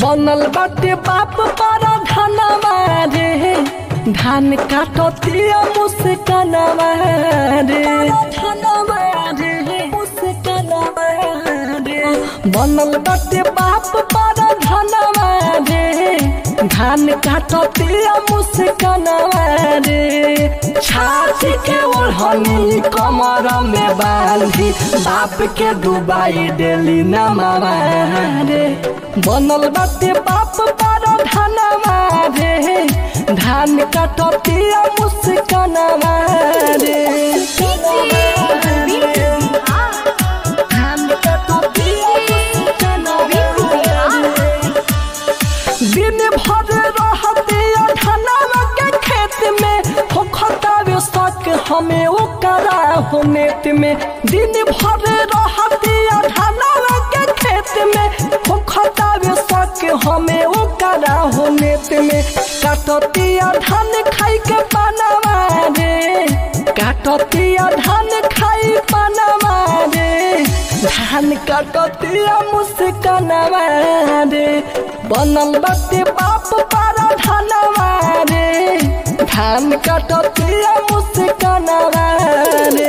बनल बाटे बाप पारा धनवा रे धान काटतिया मुस्कनवा रे धनवा रे मुस्कनवा रे बनल बाटे बाप पारा धनवा रे धान काटतिया मुस्कनवा रे छाती के ओढ़नी कमर में बांधी बाप के डुबाई डेली नमावा रे बनल बाटे बाप पारा धनवा रे धान काटतिया मुस्कनवा रे धान काटतिया मुस्कनवा रे दिन भर रहते धनवा के खेत में होखतावे शक हमें ओकरा हो नेत में दिन भर रहते धनवा के खेत में होखतावे शक हमें ओकरा हो नेत में काटतिया धान खाई के पानवा रे काटतिया धान खाई पानवा रे धान काटतिया मुस्कनवा रे बनल बाटे बाप पारा धनवा रे धान काटतिया मुस्कनवा रे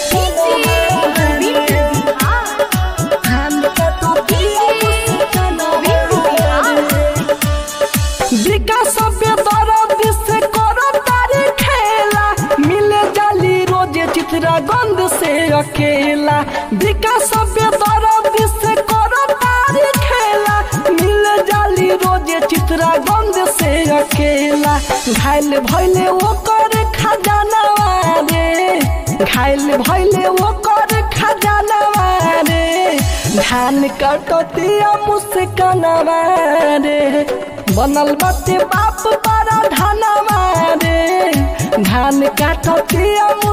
धान काटतिया मुस्कनवा रे विकास बेदरद से करो तारी खेला मिले जाली रोजे चित्रा गंध से अकेला विकास बेदरद से करो तारी खेला मिले जाली रोजे चित्रा गंध से अकेला घायल भैले वो कर खजानवा रे घायल भैले वो कर खजानवा रे धान कटतिया मुस्कनवा रे बनल बाटे बाप पारा धनवा रे धान काटतिया